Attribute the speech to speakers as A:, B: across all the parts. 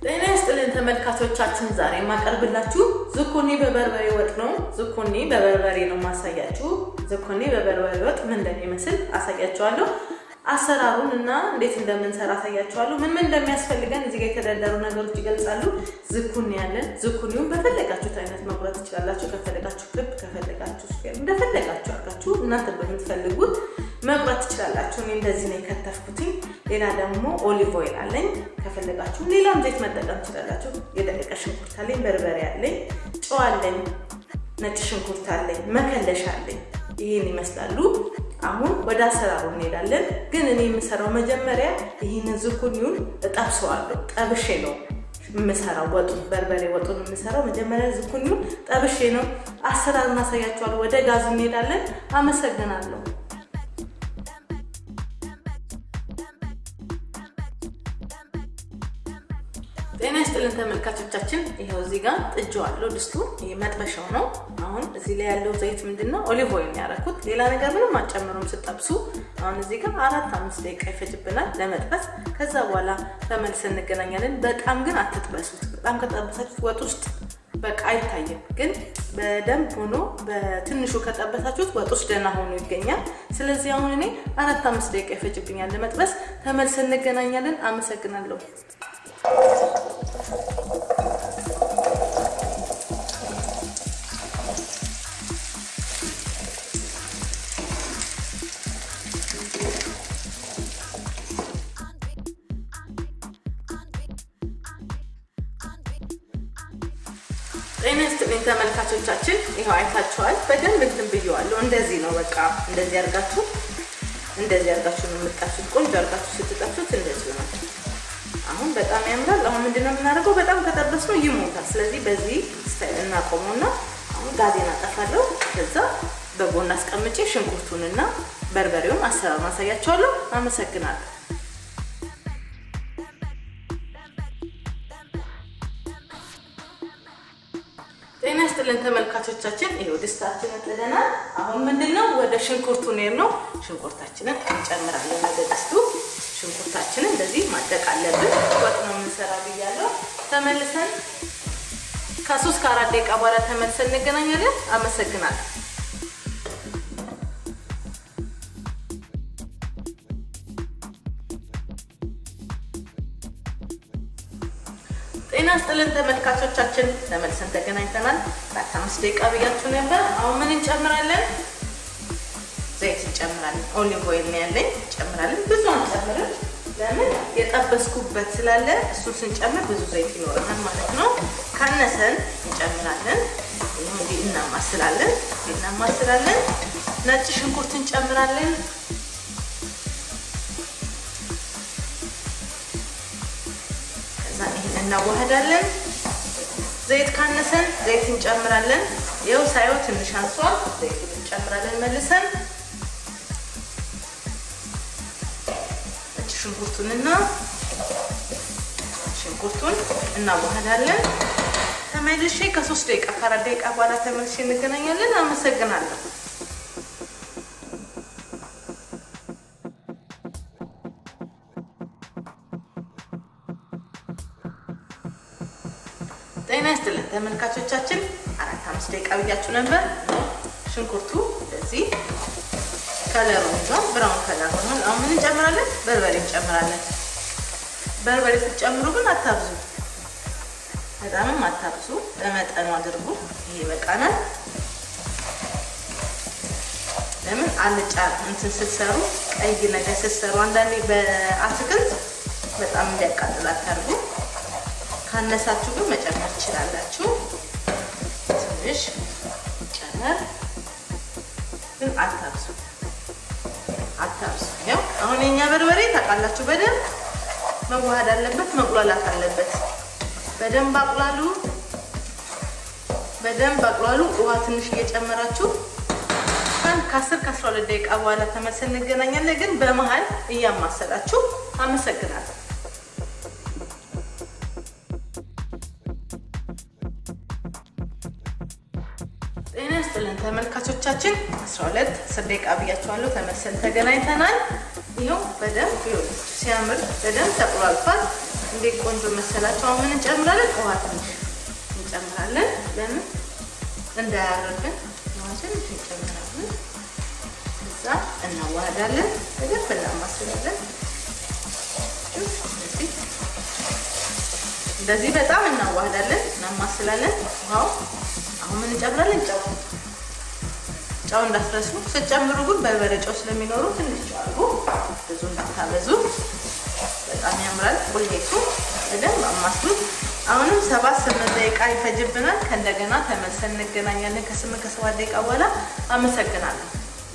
A: ጤና ይስጥልን ተመልካቾቻችን፣ ዛሬ የማቀርብላችሁ ዝኩኒ በበርበሬ ወጥ ነው። ዝኩኒ በበርበሬ ነው ማሳያችሁ። ዝኩኒ በበርበሬ ወጥ ምን እንደሚመስል አሳያችኋለሁ። አሰራሩን እና እንዴት እንደምንሰራ አሳያችኋለሁ። ምን ምን እንደሚያስፈልገን እዚህ ጋር የተደረደሩ ነገሮች ይገልጻሉ። ዝኩኒ ያለን፣ ዝኩኒውን በፈለጋችሁት አይነት መቁረጥ ትችላላችሁ። ከፈለጋችሁ ክብ፣ ከፈለጋችሁ ስፌር፣ እንደፈለጋችሁ አድርጋችሁ እናንተ በምትፈልጉት መቁረጥ ትችላላችሁ። እኔ እንደዚህ ነው የከተፍኩትኝ። ሌላ ደግሞ ኦሊቭ ኦይል አለኝ። ከፈለጋችሁ ሌላም ዘይት መጠቀም ትችላላችሁ። የደቀቀ ሽንኩርት አለኝ፣ በርበሬ አለኝ፣ ጨው አለኝ፣ ነጭ ሽንኩርት አለኝ፣ መከለሻ አለኝ። ይህን ይመስላሉ። አሁን ወደ አሰራሩ እንሄዳለን። ግን እኔ የምሰራው መጀመሪያ ይህንን ዝኩኒውን እጠብሰዋለሁ። ጠብሼ ነው የምሰራው ወጡን፣ በርበሬ ወጡን የምሰራው መጀመሪያ ዝኩኒውን ጠብሼ ነው። አሰራሩን አሳያችኋለሁ። ወደ ጋዙ እንሄዳለን። አመሰግናለሁ። ጤና ይስጥልን ተመልካቾቻችን፣ ይኸው እዚህ ጋር ጥጄዋለሁ። ድስቱ ይሄ መጥበሻው ነው። አሁን እዚህ ላይ ያለው ዘይት ምንድን ነው? ኦሊቭ ኦይል ነው ያደረኩት። ሌላ ነገር ምንም አጨምሩም ስጠብሱ። አሁን እዚህ ጋር አራት አምስት ደቂቃ ይፈጅብናል ለመጥበስ። ከዛ በኋላ ተመልሰን እንገናኛለን። በጣም ግን አትጥበሱት። በጣም ከጠበሳችሁት ወጥ ውስጥ በቃ አይታይም። ግን በደንብ ሆኖ በትንሹ ከጠበሳችሁት ወጥ ውስጥ ደህና ሆኖ ይገኛል። ስለዚህ አሁን እኔ አራት አምስት ደቂቃ ይፈጅብኛል ለመጥበስ። ተመልሰን እንገናኛለን። አመሰግናለሁ። ጤና ይስጥልኝ ተመልካቾቻችን፣ ይኸው አይታችኋል። በደንብ እንትን ብየዋለሁ። እንደዚህ ነው በቃ እንደዚህ አድርጋችሁ እንደዚህ አድርጋችሁ ነው የምጣችሁት። ቆንጆ አድርጋችሁ ስትጠብሱት እንደዚህ ነው። አሁን በጣም ያምራል። አሁን ምንድነው የምናደርገው? በጣም ከጠበስ ነው ይሞታል። ስለዚህ በዚህ ስታይል እናቆመውና አሁን ጋዜን አጠፋለሁ። ከዛ በጎን አስቀምጬ ሽንኩርቱንና በርበሬውን አሰራር ማሳያቸዋለሁ። አመሰግናለሁ። ጤና ይስጥልን ተመልካቾቻችን፣ ይኸው ድስታችንን ጥደናል። አሁን ምንድነው ወደ ሽንኩርቱ ኔር ነው። ሽንኩርታችንን እንጨምራለን ወደ ድስቱ። ሽንኩርታችንን እንደዚህ ማደቅ አለብን። ወጥ ነው የምንሰራ ብያለሁ። ተመልሰን ከሶስት ከአራት ደቂቃ በኋላ ተመልሰን እንገናኛለን። አመሰግናለሁ። ጤና ስጥልን ተመልካቾቻችን፣ ተመልሰን ተገናኝተናል። አራት አምስት ደቂቃ ብያችሁ ነበር። አሁን ምን እንጨምራለን? ዘይት እንጨምራለን። ኦሊቭ ኦይል ነው ያለኝ፣ እንጨምራለን። ብዙ አንጨምርም። ለምን የጠበስኩበት ስላለ እሱን ስንጨምር ብዙ ዘይት ይኖረናል ማለት ነው። ካነሰን እንጨምራለን። ይህ እንዲህ እናማስላለን፣ እናማስላለን። ነጭ ሽንኩርት እንጨምራለን። ከዛ ይህን እናዋህዳለን። ዘይት ካነሰን ዘይት እንጨምራለን። ይኸው ሳየው ትንሽ አንሷል። ዘይቱን እንጨምራለን መልሰን ሽንኩርቱንና ሽንኩርቱን እናዋህዳለን። ተመልሼ ከሶስት ደቂቃ ከአራት ደቂቃ በኋላ ተመልሼ እንገናኛለን። አመሰግናለሁ። ጤና ይስጥልን ተመልካቾቻችን፣ አራት አምስት ደቂቃ ብያችሁ ነበር። ሽንኩርቱ እንደዚህ ከለሩ ይዟል። ብራውን ከለር ሆኗል። አሁን ምን እንጨምራለን? በርበሬ እንጨምራለን። በርበሬ ስትጨምሩ ግን አታብዙ፣ በጣምም አታብዙ፣ በመጠኑ አድርጉ። ይሄ ይበቃናል። ለምን አልጫ እንትን ስትሰሩ ቀይ ነገር ስትሰሩ አንዳንዴ በአትክልት በጣም እንዲያቃጥል አታርጉ። ካነሳችሁ ግን መጨመር ትችላላችሁ። ትንሽ ጨመር፣ ግን አታብዙ አታብሱ። ያው አሁን የኛ በርበሬ ታውቃላችሁ፣ በደንብ መዋሃድ አለበት፣ መቁላላት አለበት። በደንብ አቁላሉ፣ በደንብ አቁላሉ። ውሃ ትንሽ እየጨመራችሁ ከአስር ከአስራ ሁለት ደቂቃ በኋላ ተመልሰን እንገናኛለን። ግን በመሀል እያማሰላችሁ። አመሰግናለሁ። ጤና ይስጥልን ተመልካቾቻችን፣ 12 10 ደቂቃ ብያችኋለሁ። ተመልሰን ተገናኝተናል። ይኸው በደንብ ሲያምር በደንብ ተቁላልቷል። እንዴት ቆንጆ መሰላችሁ። አሁን ምን እንጨምራለን? ውሃ ትንሽ እንጨምራለን። ለምን እንዳያርብን ውሃ ትንሽ እንጨምራለን። እዛ እናዋህዳለን። በደንብ እናማስላለን። እንደዚህ በጣም እናዋህዳለን፣ እናማስላለን። ውሃው አሁን ምን እንጨምራለን? ጨው ጨው እንዳትረሱ። ስትጨምሩ ግን በርበሬ ጨው ስለሚኖሩ ትንሽ ጨው አድርጉ፣ ብዙ እንዳታበዙ። በጣም ያምራል። ቁሌቱ በደንብ አማስሉት። አሁንም ሰባት ስምንት ደቂቃ ይፈጅብናል። ከእንደገና ተመልሰን እንገናኛለን ከስምንት ከሰባት ደቂቃ በኋላ። አመሰግናለሁ።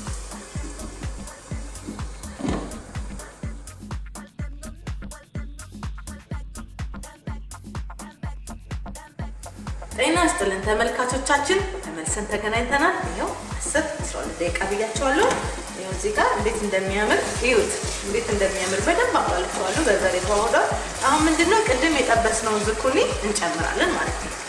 A: ጤና ይስጥልን ተመልካቾቻችን፣ ተመልሰን ተገናኝተናል። ይኸው አስር አስራ ሁለት ደቂቃ ብያቸዋለሁ። ይኸው እዚህ ጋር እንዴት እንደሚያምር እዩት፣ እንዴት እንደሚያምር በደንብ አቋልቸዋለሁ። በርበሬ ተዋህዷል። አሁን ምንድነው ቅድም የጠበስነውን ዝኩኒ እንጨምራለን ማለት ነው።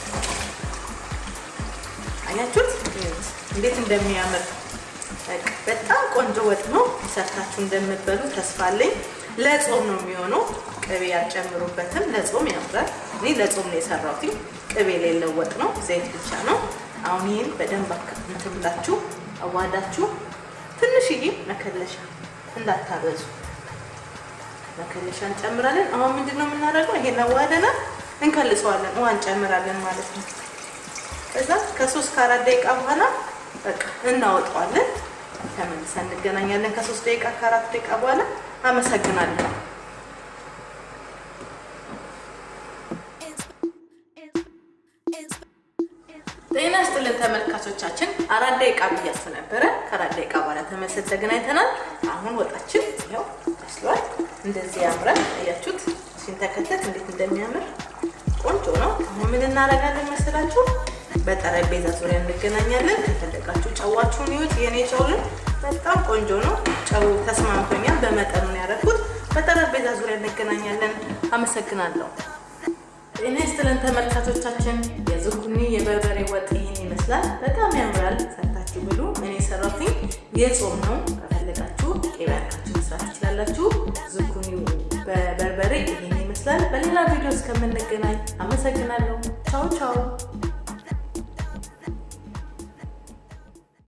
A: አያችሁት? እዩት እንዴት እንደሚያምር በጣም ቆንጆ ወጥ ነው። ሰርታችሁ እንደምትበሉ ተስፋ አለኝ። ለጾም ነው የሚሆነው። ቅቤ ያልጨምሩበትም ለጾም ያምራል። እኔ ለጾም ነው የሰራሁት። ቅቤ የሌለው ወጥ ነው፣ ዘይት ብቻ ነው። አሁን ይህን በደንብ እንትን ብላችሁ አዋዳችሁ፣ ትንሽዬ መከለሻ እንዳታበዙ፣ መከለሻ እንጨምራለን። አሁን ምንድን ነው የምናደርገው? ይሄን አዋደናል፣ እንከልሰዋለን፣ ውሃ እንጨምራለን ማለት ነው። ከዛ ከሶስት ከአራት ደቂቃ በኋላ በቃ እናወጣዋለን። ተመልሰን እንገናኛለን ከሶስት ደቂቃ ከአራት ደቂቃ በኋላ። አመሰግናለሁ። ጤና ይስጥልን ተመልካቾቻችን፣ አራት ደቂቃ ብያችሁ ነበረ። ከአራት ደቂቃ በኋላ ተመልሰን ተገናኝተናል። አሁን ወጣችን ያው በስሏል። እንደዚህ ያምራል። አያችሁት? ሲንተከተት እንዴት እንደሚያምር ቆንጆ ነው። አሁን ምን እናደርጋለን መሰላችሁ? በጠረጴዛ ዙሪያ እንገናኛለን። ከፈለጋችሁ ጨዋችሁን ይዩት። የኔ ጨውን በጣም ቆንጆ ነው። ጨው ተስማምቶኛል። በመጠኑ ነው ያደረኩት። በጠረጴዛ ዙሪያ እንገናኛለን። አመሰግናለሁ። ጤና ይስጥልን ተመልካቾቻችን፣ የዝኩኒ የበርበሬ ወጥ ይህን ይመስላል። በጣም ያምራል። ሰርታችሁ ብሉ። እኔ ሰራሁኝ። የጾም ነው። ከፈለጋችሁ ቅቤ አድርጋችሁ መስራት ትችላላችሁ። ዝኩኒ በበርበሬ ይህን ይመስላል። በሌላ ቪዲዮ እስከምንገናኝ አመሰግናለሁ። ቻው ቻው።